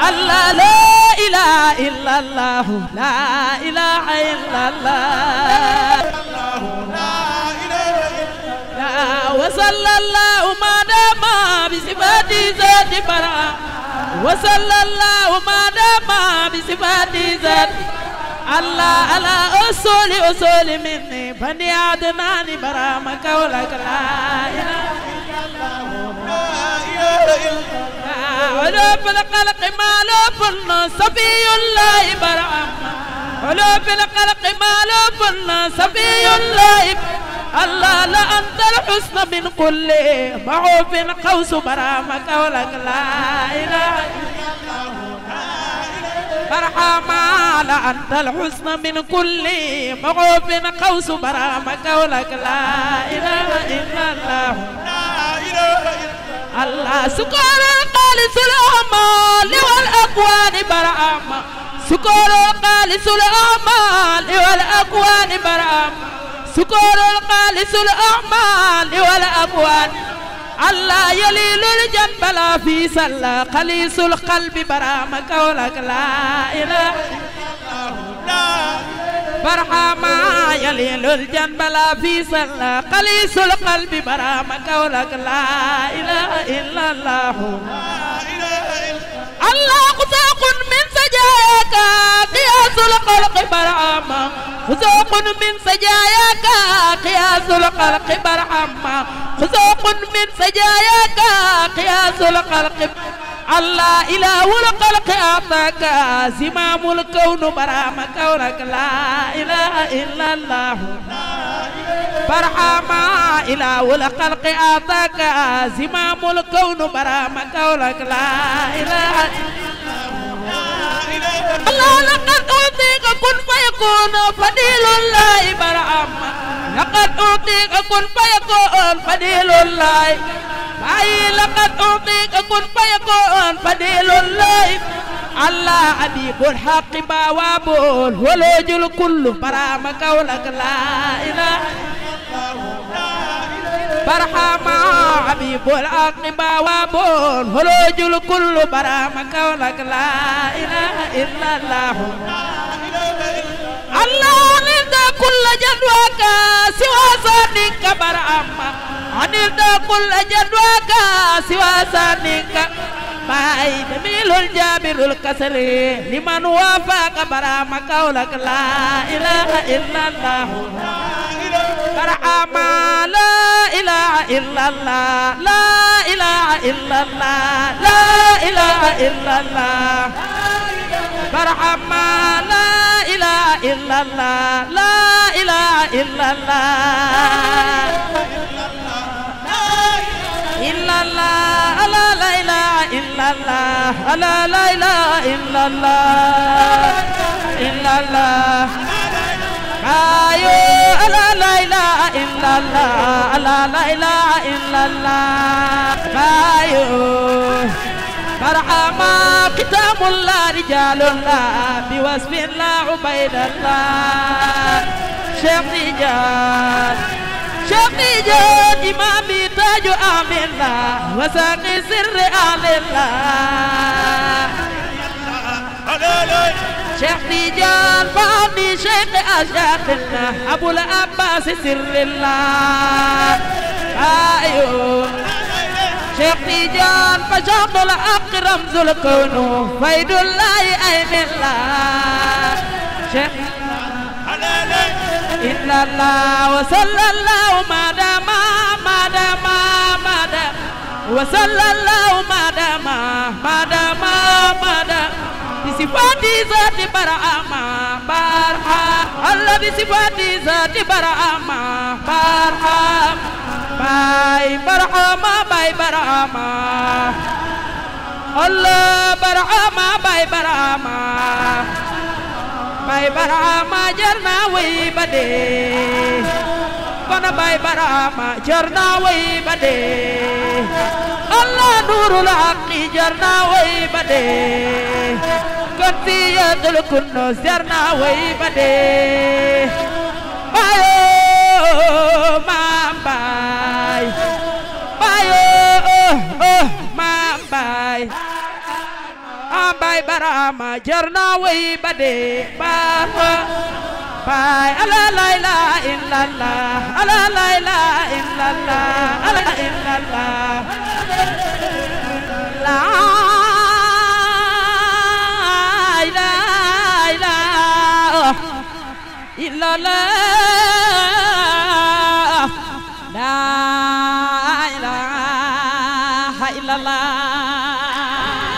الله لا إله إلا الله لا إله إلا الله لا وصلى الله ما دام بصفات ذات برا وصلى الله ما دام بصفات ذات الله على أصول أصول مني بني عدنان برا ما قولك لا إله ولو في الخلق ما لو فلنا صفي الله برا ولو في الخلق ما لو فلنا صفي الله الله لا أنت الحسن من كل معوف قوس برامك ولك لا إله برحمة لا أنت الحسن من كل معوف قوس برامك ولك لا إله إلا الله الله سكر القالس الأعمال والأكوان برامة سكر القالس الأعمال والأكوان برامة سكور الخالص الأعمال والأبوان الله يليل الجنب لا في سلا خليص القلب برام قولك لا إله برحما يليل الجنب لا في سلا خليص القلب برام قولك لا إله إلا الله الله خزاق من سجاياك قياس الخلق برحما خزوق من سجاياك قياس الخلق برحما خزوق من سجاياك قياس الخلق الله إله الخلق أعطاك زمام الكون برام كونك لا إله إلا الله برحما إله الخلق أعطاك زمام الكون برام كونك لا إله الله لقد أعطيك كن فيكون فضيل الله برحما لقد أعطيك كن فيكون فضيل الله باي لقد أعطيك كن فيكون فضيل الله الله أبيب الحق بوابول ولوج الكل برام قولك لا إله برحما حبيب الحق بوابول ولوج الكل برام قولك لا إله إلا الله الله نرد كل جدواك سوى صادق برحما عند كل جدواك سوى صادق باي جميل الجابر الكسر لمن وافق برام قولك لا إله إلا الله برحما لا إله إلا الله لا إله إلا الله لا إله إلا الله برحما لا إله إلا الله لا إله إلا الله إلا الله لا لا إله إلا الله لا لا إله إلا الله إلا الله أيوه لا لا إله إلا الله لا لا إله إلا الله أيوه مرحبا ختام الله رجال الله بوصف الله عبيد الله شيخ نجار شيخ نجار إمامي تاج آمن الله وساقي سر آل الله شيخ نجار فاني شيخ أشاقنا أبو العباس سر الله أيوه شيخ تيجان فشاق الحق رمز الكون فيد الله أين الله شيخ إلا الله وصلى الله ما دام ما دام ما دام وصلى الله ما دام ما دام ما دام بصفات ذات برهما برها الله بصفات ذات برهما برها باي برهما باي برهما الله برهما باي برهما باي برهما جرنا وي بدي كنا باي برهما جرنا وي بدي الله نور الحق جرنا وي بدي كنتي يدل كنو جرنا وي بدي بايو مام باي بايو oh, oh, مام باي bay barama jar na way ba dee ba bay ala la ilaha illallah ala la ilaha illallah ala illallah la ilaha illallah la ilaha illallah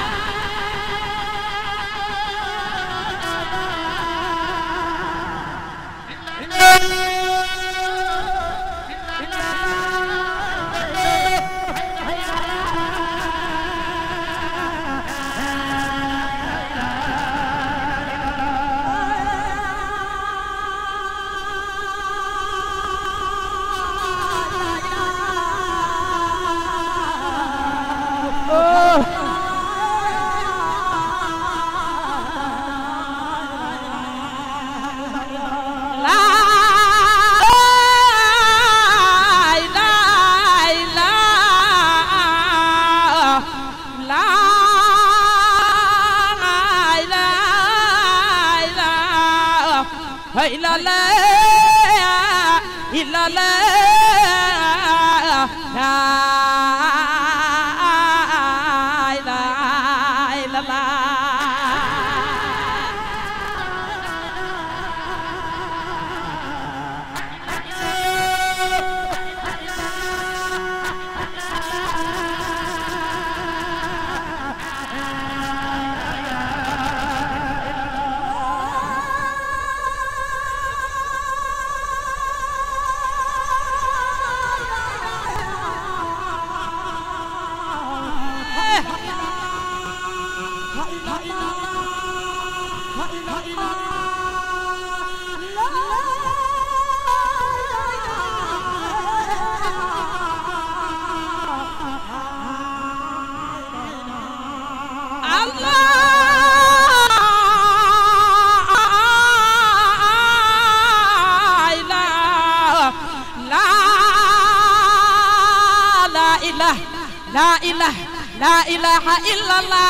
La ilaha la ilaha illallah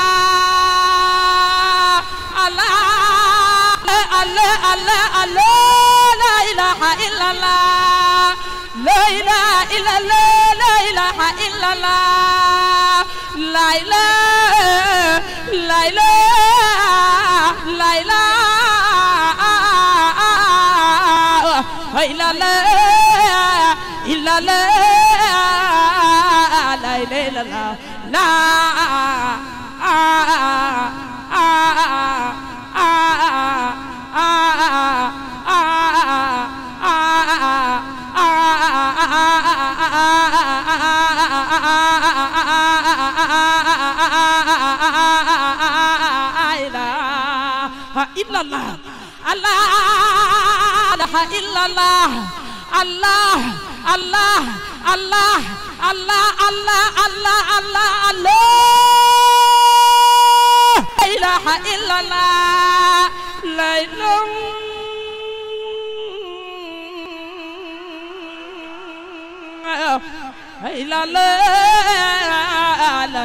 Allah Allah Allah Allah la ilaha illallah la ilaha illallah la ilaha illallah la ilaha la ilaha la ilaha illallah illallah la ilaha illallah illallah Allah ilaha illallah Allah Allah Allah Allah Allah Allah Allah Allah la ilaha illallah la ilaha illallah la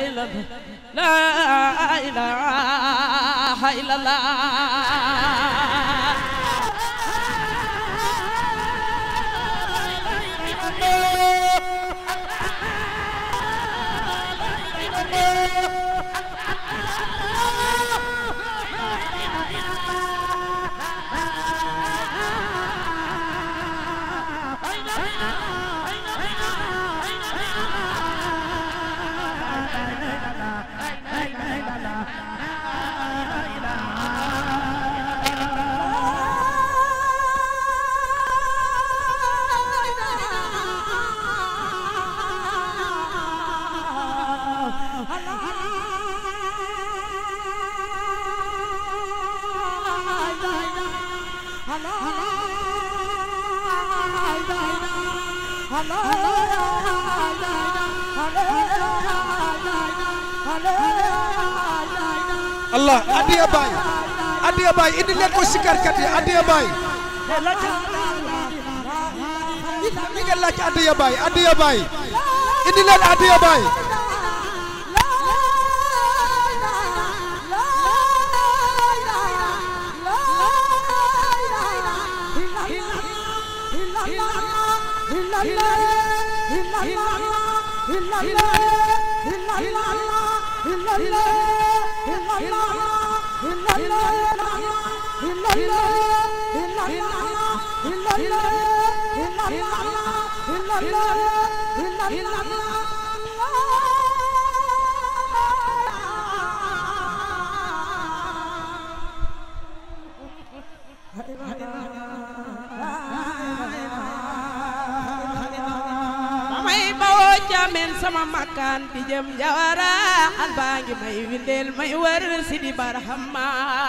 ilaha illallah Allah adiya baay adiya baay indi leen ko sikarkat yi adiya baay li ngeen laaj adiya baay adiya baay indi leen adiya baay may bawoo jaamen sama makkaan di jëm jawara al baa ngi may windeel may wër si di barahama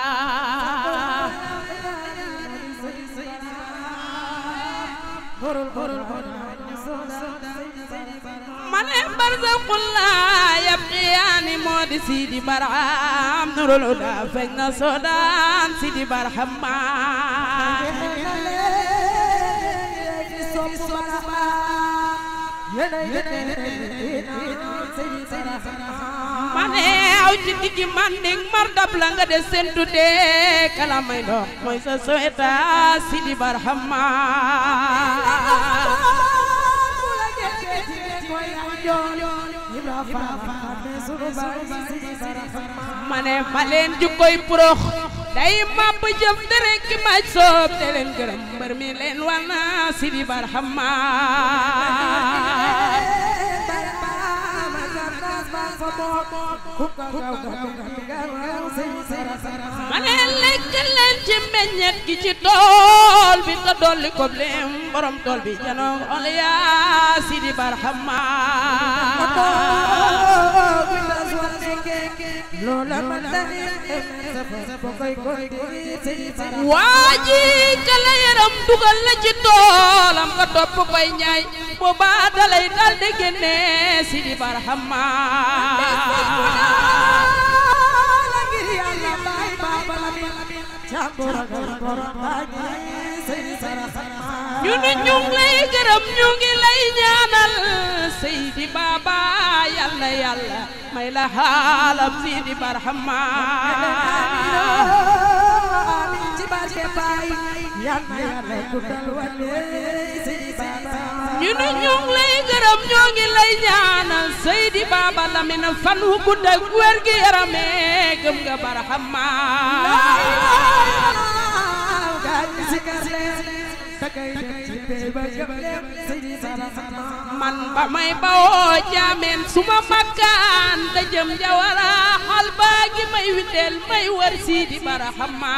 mane barzaqul laa yabqiyaani moo di si di baraham nurul huda feeñ na soodaan si di barahama mane aw ci diggi manding mar dab la nga de sentu de kala may dox mooy sa soweta sidi barhama mane ma leen jukkoy prox day màbb jëm dere ki maj soob te leen gërëm mbër mi leen wana sidi barhama ma ne lekk leen ci meññet gi ci tool bi te dolli ko leen borom tool bi janoog ol yaa sidi barhama waa ji kala yaram dugal la ci toolam nga topp koy ñaay boobaa dalay dal di génne sidi barhama ñu ne ñu ngi lay gërëm ñu ngi lay ñaanal Seydi Baba yàlla yàlla may la xaalam Sidi Barhama ñu ne ñu ngi lay gërëm ñu ngi lay ñaanal Seydi Baba Lamine fan wu gudd ak wér gi yarame gëm nga Barhama man ba may bawoo jaameen suma makkaan da jëm jawara xal baa gi may windeel may wër Sidi Barhama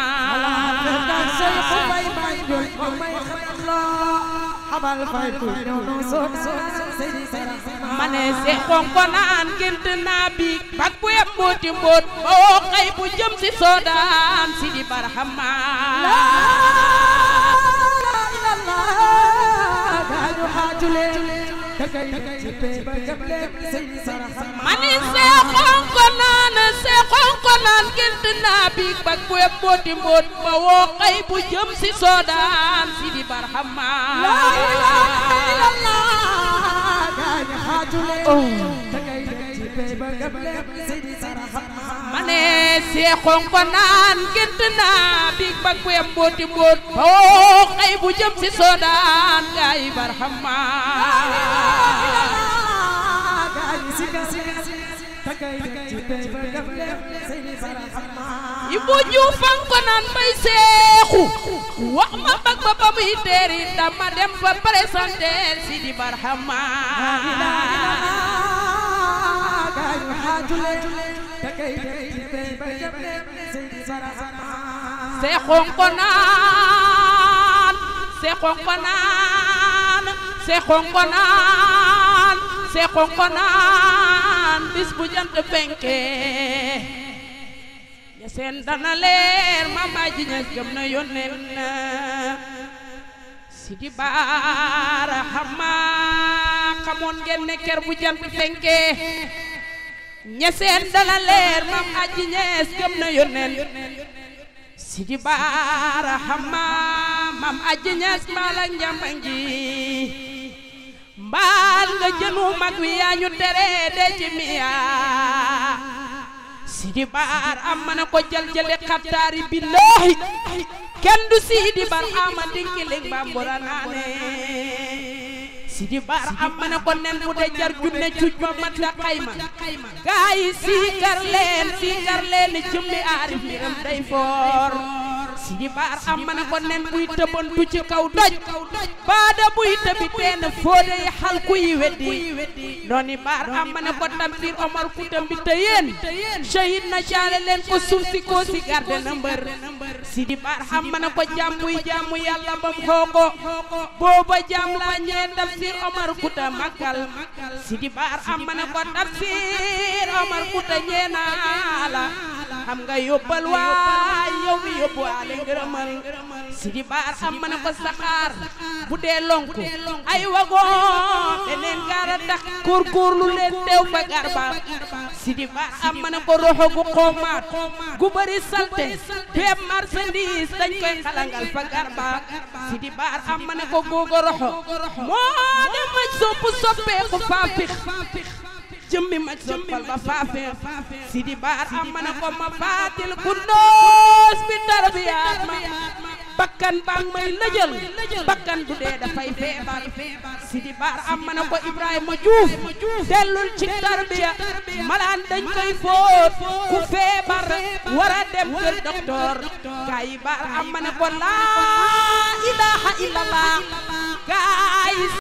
mane se xonko naan gént naa biig bak bu yeb mbooti mboot ba woo xay bu jëm si soodaan Sidi Barhama mani see xonko naan see xonko naan gént naa biig bak bu yeb mbooti mboot ba woo xay bu jëm si soodaan Sidi Barhama mane see xonko naan gént naa biig bak bu yeb mbooti mboot ba woo xay bu jëm si soodaan gaay Barhama Ibu Juuf fan ko naan bay seexu wax ma bag ba ba muy teeri dama dem fa présenter Sidi Barhama seexoon ko naan seexoon ko naan seexoon ko naan seexoon ko naan bis bu jant fenke ña seen dana leer mama ji ña gëm na yónneen na Sidi Barhama xamoon ngeen ne ker bu jant fenke ña seen dana leer mam aji ñees gëm na yónneen Sidi Barhama mam aji ñees mbaal ak njambangi mbaal nga jënu mag wi yaa ñu tere de ci miya Sidi Bar am mana ko jël jële xattaari billahi kenn du Sidi Barhama dinkiling bambura naane Sidi Baar am ma ne ko nen bu dee jar junne cuuj ma mat la xayma gaa yi siikar leen siikar leen jëmmi aarif mbiram day foor Sidi Baar am ma ne ko nen buy tëbantu ci kaw doj baada buy tëbi teen fóode yi xal ku yi weddi nooni Baar am ma ne ko Tamsir Omar Kuta mbi te yéen shahid na jaale leen ko suuf si koo si garde na mbër Sidi Baar am ma ne ko jàmm buy jàmm yàlla bam xooko booba jàmm laa ñee Tamsir Omar Kuta makkal Sidi Baar am ma ne ko Tamsir Omar Kuta ñee naa la xam nga yóbbal waay yow mi yóbbu waale ngërëmal Sidi Baar am ma ne ko saxaar bu dee lonku ay wagon beneen gaara tax góorgóorlu leen teew fa garba Sidi Baar am ma ne ko roxo gu xoomaat gu bëri salte bépp marchandise dañ koy xalangal fa garba Sidi Baar am ma ne ko googo roxo moo dem maj soppu soppeeku faafix jëmmi maj soppal ba faafeex Sidi Baar am ma ne ko ma faatil ku noos bi tarbiyaat ma bakkan bang may lëjël bakkan bu dee dafay feebar Sidi Baar am ma ne ko Ibrahima Diouf dellul ci tarbiya malaan dañ koy fóot ku feebar war a dem kër docteur gaay yi Baar am ma ne ko laa ilaaha illallah gaay